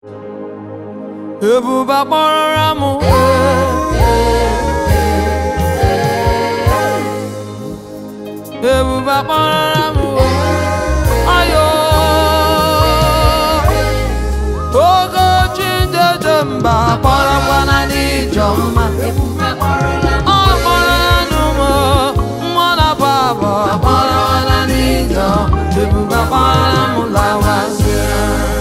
ebube kpọrọra m ebube kpọrọra m ayo ogochi dede mba kpọrọkwana n'ijọ mma ọ kpọrọnụ m mmụọ na baba kpọrọkwana n'ijọ ebube kpọrọra m lawazia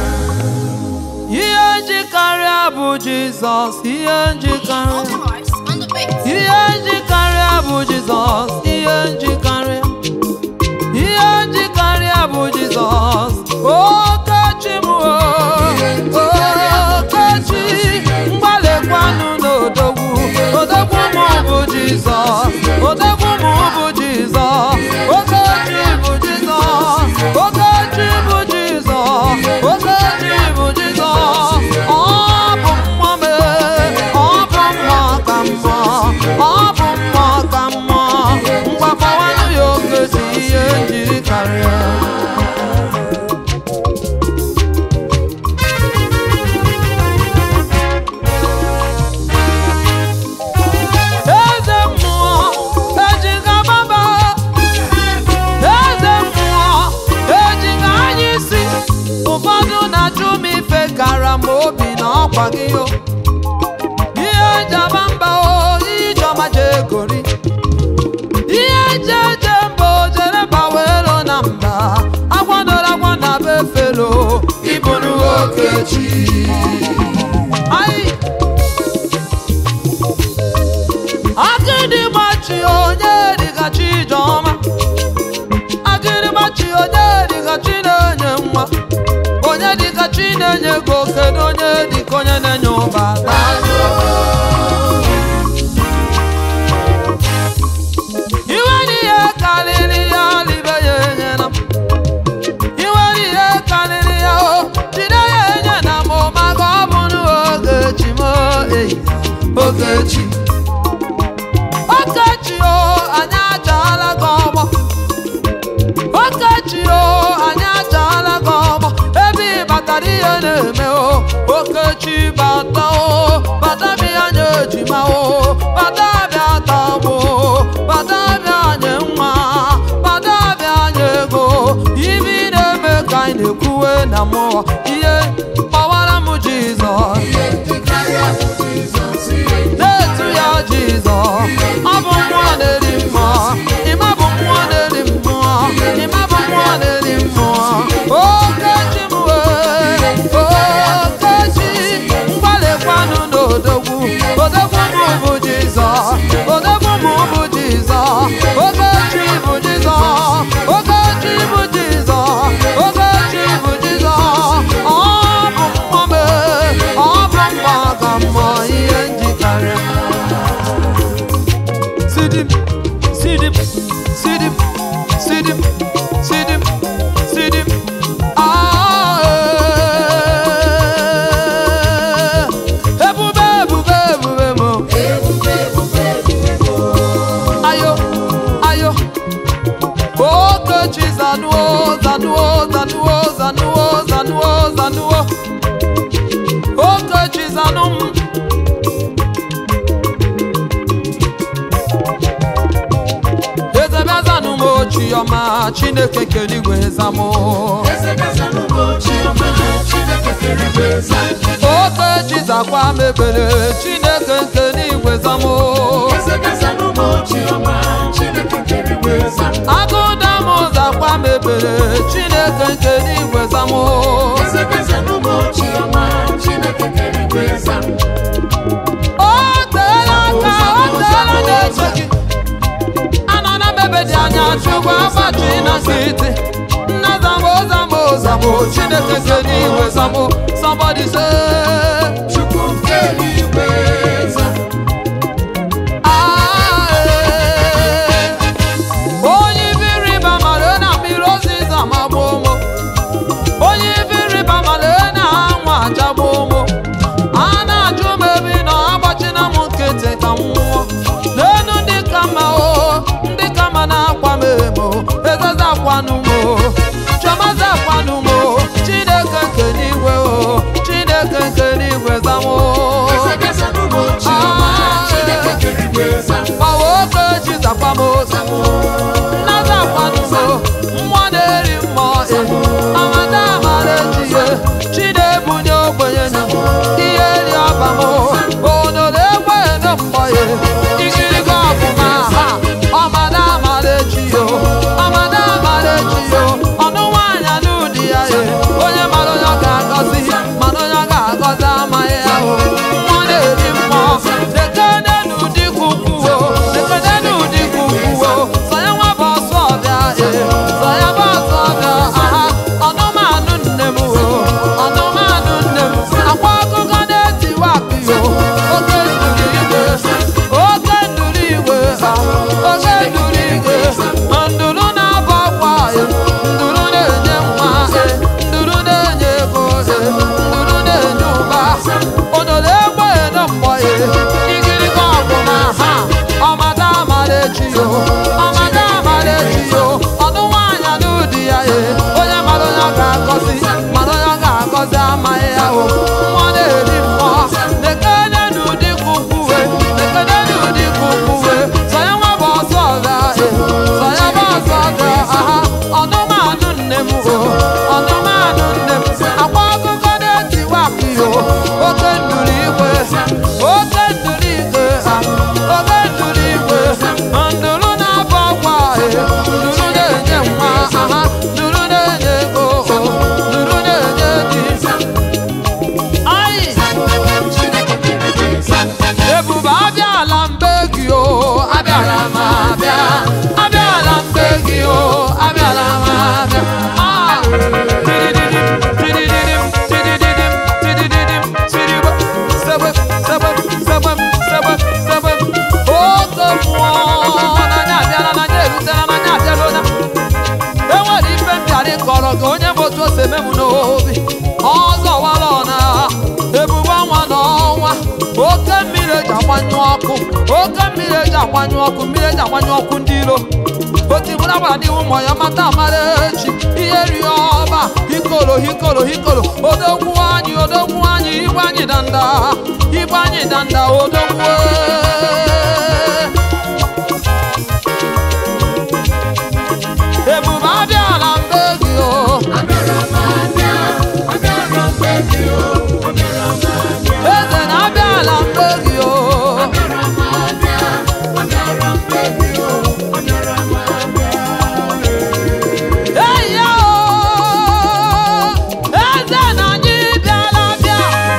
ihe njikarịa bụ jizọs ihe njikarịa Authorized on the beat. ihe njikarịa bụ jizọs ihe njikarịa ihe njikarịa bụ jizọs okechi m o, okechi mgbalịkwanụ n'odogwu odogwu m bụ jizọs odogwu m bụ jizọs okechi bụ jizọs okechi bụ jizọs okechi bụ jizọs ọ bụ mmụọ mee ọ bụ mmụọ ka mmụọ ọ bụ mmụọ ka mmụọ mgbakọwanụ ya okechi ihe njiri karịa eze mmụọ ejiga baba eze mmụọ ejiga anya isi ụfọdụ na-ajụ m ife gara m obi na ọkwa gị o ihe njaba mba o ijeọma jegori ihe nje je mba o jere bawero na mba agwadoro agwa na be felo ịbụrụ okechi Ai! Agịdịgbachi onye dịka Chijọma Agịdịgbachi onye dịka chi na-enye nwa onye dịka chi na-enye ego kedu onye dịka onye na-enye ụba iwe n'ihe karịrị ya libe ya enyela m iwe n'ihe karịrị ya o jide ya enye na m maka ọ bụrụ ogechi m eyi ogechi Okechi o anyị achaala gị ọgbọ Okechi o anyị achaala gị ọgbọ ebe ị batara ihe na-eme o Okechi bata o bata bịa nye ejima o bata bịa tagbo bata bịa nye nwa bata bịa nye ego ibe ị na-eme ka anyị na-ekwuwe na mmụọ ihe gbawara m Jizọs na-etu ya Jizọs ọ bụ mmụọ na-eri mmụọ ịma bụ mmụọ na-eri mmụọ ịma bụ mmụọ na-eri mmụọ okechi m wee okechi mgbalịkwanụ n'odogwu odogwu m bụ Jizọs odogwu m bụ Jizọs okechi bụ Jizọs okechi bụ Jizọs okechi bụ Jizọs ọ bụ mmụọ mee ọ bụ mmụọ ka mmụọ ihe njikarịa Sidim, sidim, sidim, sidim, sidim, sidim. Ah, eh. Ebube, ebube, ebube mo. Ayo, ayo. Okechi zanuo, zanuo, zanuo, zanuo, zanuo, zanuo. Okechi zanum. eze bịazanụ m ochi ọma chineke kere igwe zamụ oke chizakwa mebere chineke nke n'igwe zamụ agụda m zakwa mebere chineke nke n'igwe zamụ o teela aka o teela na-eche gị anọ na mebe dị anya chukwu agbachi na nkịtị nna zambo zambo zambo chineke nke n'igwe zambo somebody say Ah, eh. onye ibe ịrịba mara na mmiri oziza ma gbuo ụmụ onye ibe ịrịba mara na anwụ achagbu ụmụ a na-ajụ m ebe ị nọ agbachina m nkịtị ka m nwụọ n'elu ndị ka mma o ndị ka mma na-akwa m emo ezeza akwanụ m o chiọmaza akwanụ m o chineke nke n'igwe o chineke na-ebunye ogbenye nụ ihe ri ọba m onodo egbenye na mgbọye ikirigo ọbụma ha ọmada amara echi yo ọmada amara echi yo ọnụ nwaanyị anụ di ya ye onye mara onye ọ ga-agọzi mana onye ọ ga-agọzi amaghị ya o nwa na-eri mmụọ lekene n'ụdị kwukwuo lekene n'ụdị kwukwuo sọ ya nwa bụ ọsọ ọbịa e sọ ya bụ ọsọ ọbịa aha ọnụmanụ nne m o ọnụmanụ nne m akwa akụkọ na-etiwa akpịyo oke nduru igwe oke nduru igwe ha oke nduru igwe nduru na-abọ akwa e nduru na-enye nwa e nduru na-enye ego e nduru na-enye ụba onodo egbe na mgbọ e igirigi ọbụna ha ọmada amara echi yo ọmada amara echi yo ọnụ nwaanyị anụ di ya e onye mara onye ọ ga-agọzi mana onye ọ ga-agọzi amaghị ya o nwa na-eri mmụọ lekene n'ụdị kwukwuwe lekene n'ụdị kwukwuwe sọ ya nwa bụ ọsọ ọbịa e sọ ya bụ ọsọ ọbịa aha ọnụmanụ nne m o ọnụmanụ nne m akwa akụkọ na-etiwa akịyo oke nduru igwe oke nduru igwe ha oke nduru igwe nduru na-abụ ọgwa e nduru na-enye nwa aha nduru na-enye ego o nduru na-enye di Ayi! ebube abịala mbe gị o abịala m abịa abịala mbe gị o abịala m abịa Ah! Tidididim, tidididim, tidididim, tidididim, tidigbo. Sebem, sebem, sebem, sebem, sebem. Oke mmụọ n'anya abịala n'anya erutela n'anya abịala enwere ife mbịarị kọrọ gị onye bụ otu o si eme m n'obi ọzọ wara ọna ebube ọnwa na ọnwa oke mmiri eji agbanyụ ọkụ oke mmiri eji agbanyụ ọkụ mmiri eji agbanyụ ọkụ ndị iro otibụla gwara n'ihu ụmụ ya mata amara echi ihe rie ọba hikolo hikolo hikolo odogwu anyị odogwu anyị igwe anyị danda igwe anyị danda odogwu ebube abịala mbe gị o eze na-abịala mbe gị o eyi ya o eze na anyị bịala bịa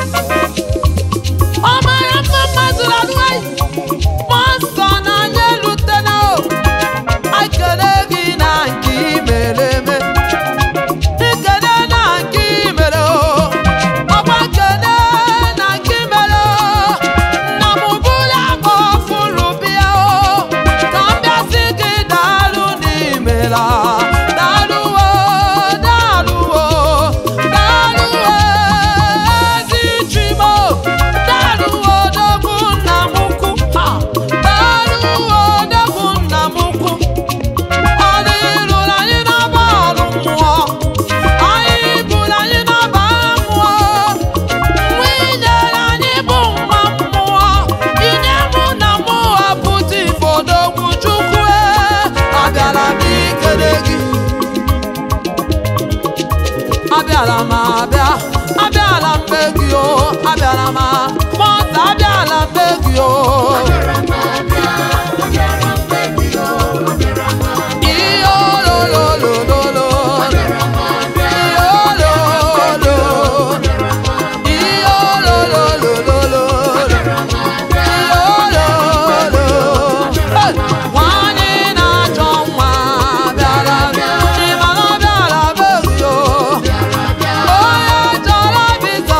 ọ mara mma mmadụ lalụghị mmụọ nsọ na anyị elutena o ekele gị na nke i mere eme ekele na nke i mere o ọkwa ekele na nke i mere o nna m bụrụ abụ fụrụ bịa o ka m bịasị gị daalụ n'imela daalụwo daalụwo daalụwo ezi chimo daalụwo dogbu nna m ukwu ha daalụwo dogbu nna m ukwu ọ dịrụrụ anyị n'ọba ọrụ mmụọ anyị bụrụ anyị n'ọba mmụọ nwa inyere anyị bụ nwa mmụọ inye mụ na mụ apụta ifodogwu chukwu abịara m ikele gị abịara m abịa abịara m be gị o abịara m mọta abịara m be gị o ihe ololololo ihe ololo ihe ololololo ihe ololo nwanyị na-achọ nwa bịara ịmara ọ bịara be gị o onye chọrọ visa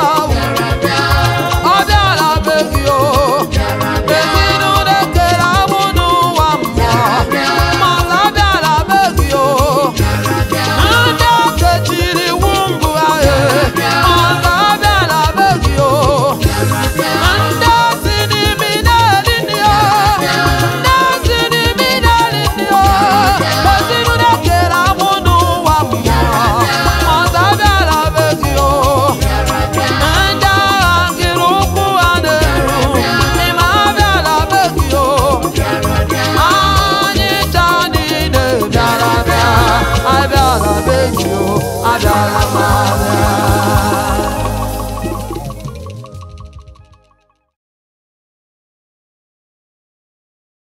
ọ bịara be gị o ezinụlọ ekere amụ n'ụwa mmụọ mana ọ bịara be gị o ndị okechiri iwu mbụ ahụ mana ọ bịara be gị o ndị osi n'imi na-eri nri o ndị osi n'imi na-eri nri o ezinụlọ ekere amụ n'ụwa mmụọ mana ọ bịara be gị o ndị agha nkiri ụkwụ ha na-eru ịma abịala be gị o anyị taa niile bịara bịa abịala be gị o abịala ma